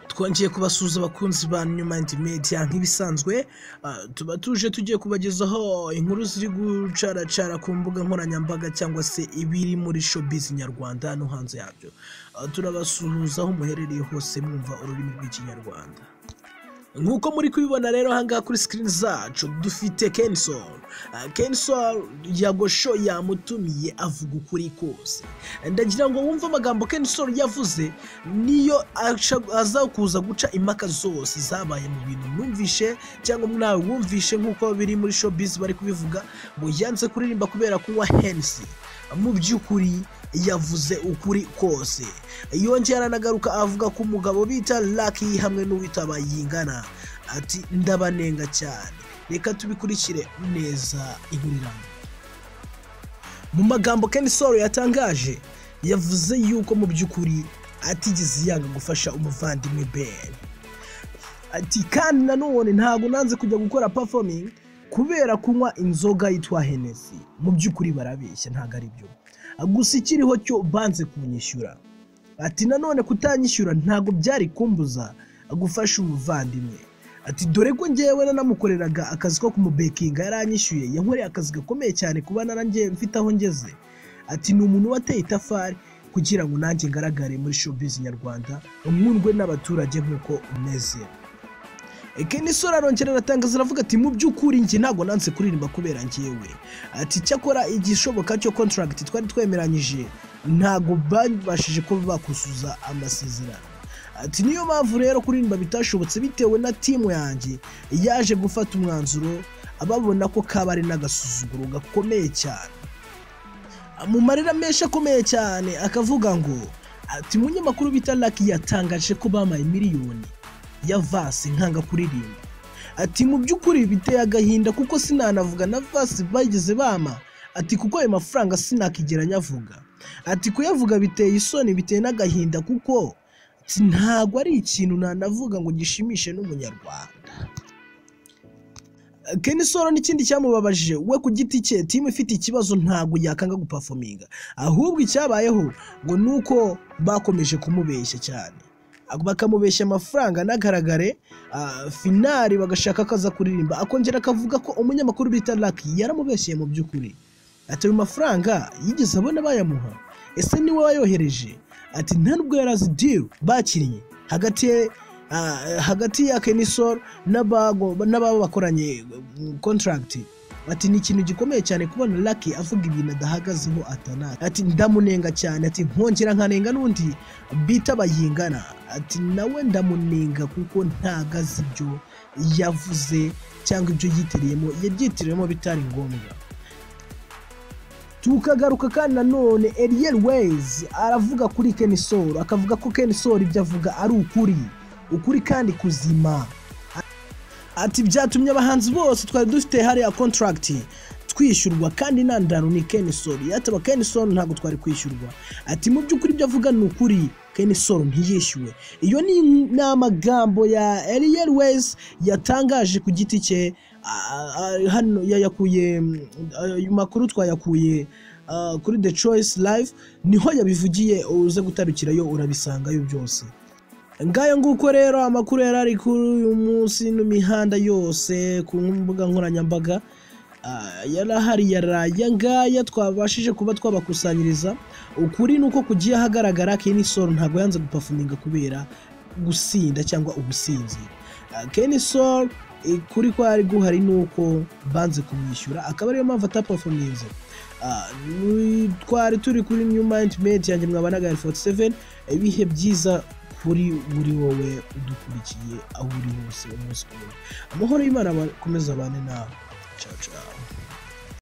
twongeye kubasuhuza abakunzi ba New Mind Media nk'ibisanzwe ah, tuba tuje tugiye kubagezaho inkuru ziri gucaracara ku mbuga nkoranyambaga cyangwa se ibiri muri showbiz nyarwanda no hanze yabyo Ah, turabasuhuza aho muherereye hose mwumva ururimi rw'ikinyarwanda nk'uko muri kubibona rero ahangaha kuri screen zacu dufite Kensol Ah, Kensol yagosho yamutumiye avuga ukuri kose ndagira ngo wumve amagambo Kensol yavuze niyo aca- aza kuza guca impaka zose zabaye mu bintu mwumvishe cyangwa mwawe wumvishe nk'uko biri muri showbiz bari kubivuga ngo yanze kuririmba kubera kunywa hensi mu by'ukuri yavuze ukuri kose yongera aranagaruka avuga ku mugabo bita Lucky hamwe n'uwitaba yingana ati ndabanenga cyane reka tubikurikire neza inkuru irambuye mu magambo Ken Solo yatangaje yavuze yuko mu by'ukuri atigeze yanga gufasha umuvandimwe Ben ati kandi nanone ntabwo nanze kujya gukora performing kubera kunywa inzoga yitwa Hennessy mu by'ukuri barabeshya ntabwo ari byo gusa ikiriho cyo banze kunyishyura ati nanone kutanyishyura ntabwo byari kumbuza gufasha umuvandimwe ati dore ko ngewe nanamukoreraga akazi ko kumubekinga yaranyishyuye yankoreye akazi gakomeye cyane kuba narangiye mfite aho ngeze ati ni umuntu wateye itafari kugira ngo nanjye ngaragare muri showbiz nyarwanda nkundwe n'abaturage nk'uko umeze Kenisora arongera aratangaza aravuga ati mu by'ukuri njye ntabwo nanze kuririmba kubera njyewe ati cyakora igishoboka cyo contract twari twemeranyije ntabwo babashije kuba bakuzuza amasezerano ati niyo mpamvu rero kuririmba bitashobotse bitewe na timu yanjye yaje gufata umwanzuro babona ko kaba ari n'agasuzuguro gakomeye cyane mu marira menshi akomeye cyane akavuga ngo ati umunyamakuru bita Lucky yatangaje ko bampaye miliyoni ya Vasi nkanga kuririmba ati mu by'ukuri biteye agahinda kuko sinanavuga na Vasi bageze bama ati kuko ayo mafaranga sinakigera nyavuga ati kuyavuga biteye isoni biteye n'agahinda kuko ati, ntabwo ari ikintu nanavuga ngo gishimishe n'umunyarwanda Ken Solo n'ikindi cyamubabajije we ku giti cye timu ifite ikibazo ntabwo yakanga gupafominga ahubwo icyabayeho ngo ni uko bakomeje kumubeshya cyane bakamubeshya amafaranga anagaragare ah, finari bagashaka ko aza kuririmba akongera akavuga ko umunyamakuru bita Lucky yaramubeshyeye mu by'ukuri ati ayo mafaranga yigeze abona bayamuha ese niwe wayohereje ati nta nubwo yari azi deal bakiriye hagati ye ah, hagati ya Kenisol n'abago- n'ababo bakoranye mm, contract ati ni ikintu gikomeye cyane kubona Lucky avuga ibintu adahagazeho atana ati ndamunenga cyane ati nkongera nkanenga n'undi bita bayingana ati nawe ndamunenga kuko ntago azi ibyo yavuze cyangwa ibyo yitiriyemo yabyitiriyemo bitari ngombwa tukagaruka kandi nanone Ariel Ways aravuga kuri Ken Solo akavuga ko Ken Solo ibyo avuga ari ukuri ukuri kandi kuzima ati byatumye abahanzi bose twari dufite hariya contract twishyurwa kandi nta ndaro ni Ken Solo yataba Ken Solo ntabwo twari kwishyurwa ati mu by'ukuri ibyo avuga ni ukuri Ken Solo ntiyishyuwe iyo ni ni amagambo ya Ariel Ways yatangaje ku giti cye ah, ah, hano yayakuye mm, ayo makuru twayakuye ah, kuri The Choice Live niho yabivugiye uze gutarukirayo urabisangayo byose ngayo nguko rero amakuru yari ari kuri uyu munsi no mihanda yose ku mbuga nkoranyambaga ah, yari ahari yaraye ngaya twabashije kuba twabakusanyiriza ukuri ni uko kugiye ahagaragara Ken Solo ntabwo yanze gupafuminga kubera gusinda cyangwa ubusinzi Ah, Ken Solo eh, kuri kwari guhari ni uko banze kumwishyura akaba ariyo mpamvu atapafuminze Ah, ni- twari turi kuri New Mind Media yanjye mwaba na Gary 47 ibihe byiza kuri buri wowe udukurikiye aho uri hose umunsi ku wundi amahoro y'imana akomeza abane nawe ciao ciao